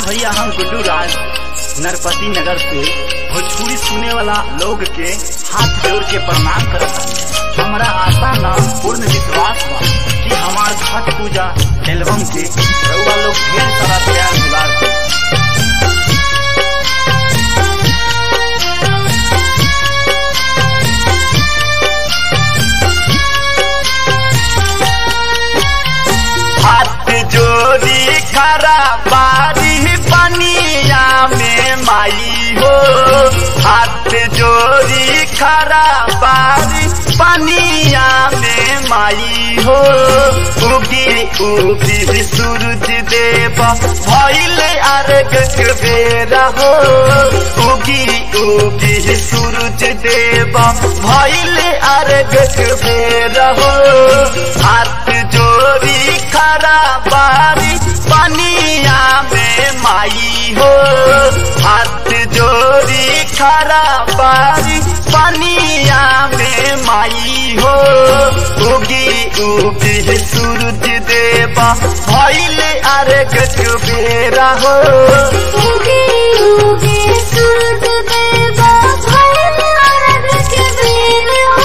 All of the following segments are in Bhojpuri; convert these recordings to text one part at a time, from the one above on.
भैया हम गुड्डू राज नरपति नगर से भोजपुरी सुने वाला लोग के हाथ जोड़ के प्रणाम करत हनी। हमरा आशा न पूर्ण विश्वास बा कि हमार छठ पूजा एल्बम के रउआ लोग ढेर सारा प्यार दुलार दी। हाथ जोड़ी खरा बारी पनिया में माई हो हाथ जोड़ी खरा बारी पनिया में माई हो उगी उगी सूरज देव भइल अर्घ के बेरा हो उगी उगी सूरज देव भइल अर्घ के बेरा हो हाथ जोड़ी खरा बारी पनिया में माई हो हाथ जोड़ी खरा बारी पनिया में माई हो उगी उगी सूरज देवा भइल अर्घ के बेरा हो उगे उगे सूरज देवा भइल अर्घ के बेर हो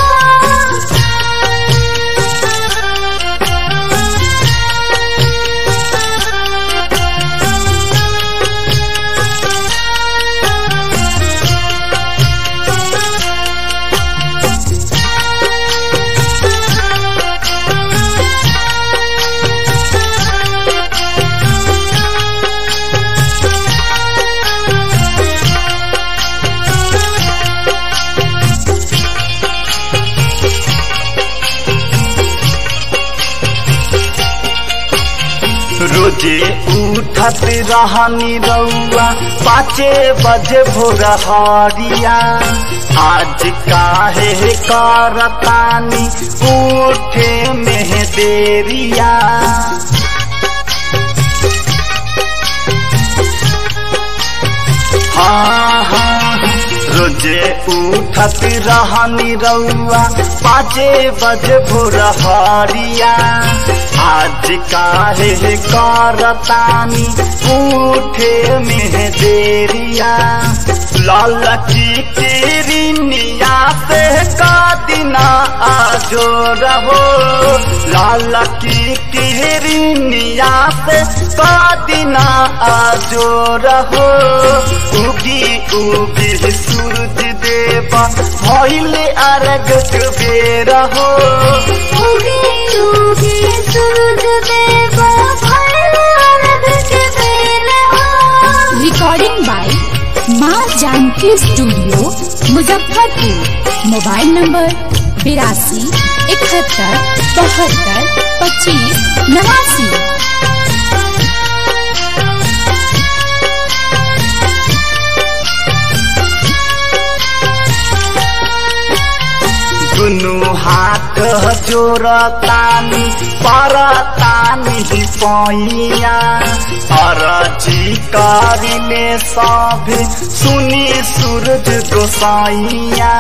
रोजे उठत रहनी रउआ पाँचे बजे भोर हरिया आज काहे करतानी उठे में देरिया हाँ हाँ रोजे उठत रहनी रउआ पाँचे बजे भोर हरिया आज काहे करतानी उठे में देरिया लाल की किरनिया से का दिना आजो रहो लाल की किरनिया से का दिना आजो रहो उगी उगी सूरज देवा भइल अर्घ के बेरा हो उगे उगे सूरज देवा भइल अर्घ के बेर हो recording by Maa Janki studio Muzaffarpur mobile number बिरासी इकहत्तर बहत्तर पच्चीस नवासी दुनु हाथ जोड़तानी परतानी पैया अरजी करिले सब सुनी सूरज गोसाइया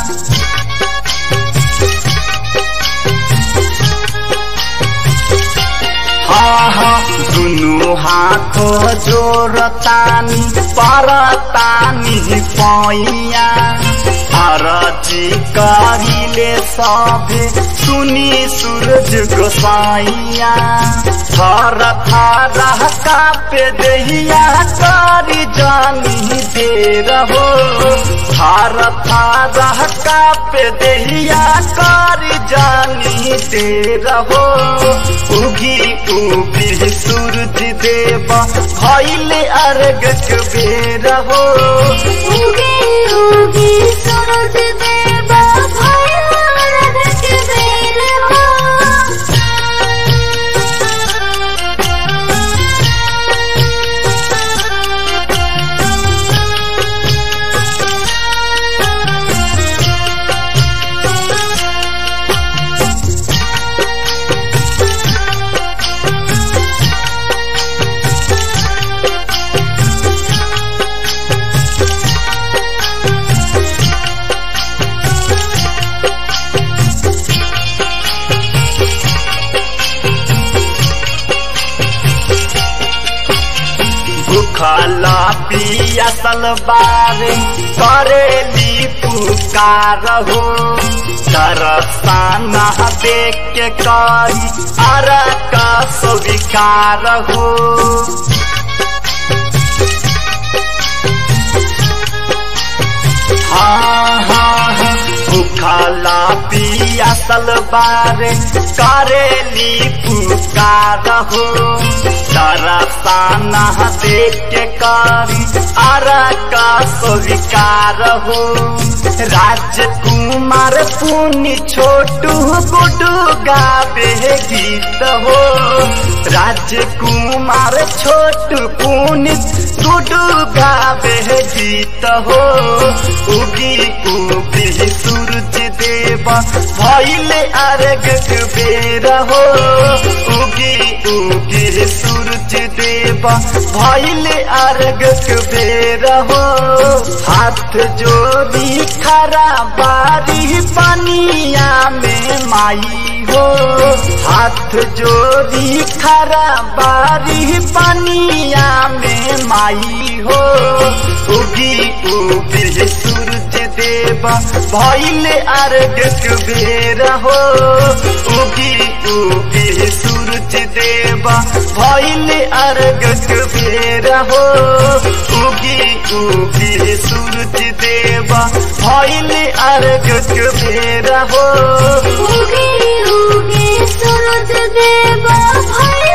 हाँ हाँ दुनु हाथ जोड़तानी परतानी पैया अरजी करिले सभे सुनी सूरज गोसाइया थर थर कापे दहिया करी जानी दे रहो थर थर कापे दहिया करी जानी दे रहो उगी उगी सूरज देवा भइल अर्घ के बेर हो उगे उगे सूरज देवा भइल अर्घ के बेर हो पियासल बारे करेली पुकार हो दरसाना देख के करी अर का स्वीकार हो हाँ हाँ हाँ भूखला पियासल बारे करेली पुकार हो दरसाना देख के करी अर का स्वीकार हो राजकुमार पुनि छोटू गुडू गावे गीत हो राजकुमार छोटू पुनि गुडू गावे गीत हो उगी उगी सूरज देव भैले अर्घ बेर हो उगी उगी सूरज देव भैले अर्घ बेर हो हाथ जोड़ी खरा बारी पनिया में माई हो हाथ जोड़ी खरा बारी पनिया में माई हो उगी उगी सूरज देव भैले अर्घ बेर हो उगी उगी सूरज देव भैले अर्घ बेर हो उगी उगी सूरज देव भैले अर्घ बेर हो उगे उगे सूरज देवा भैया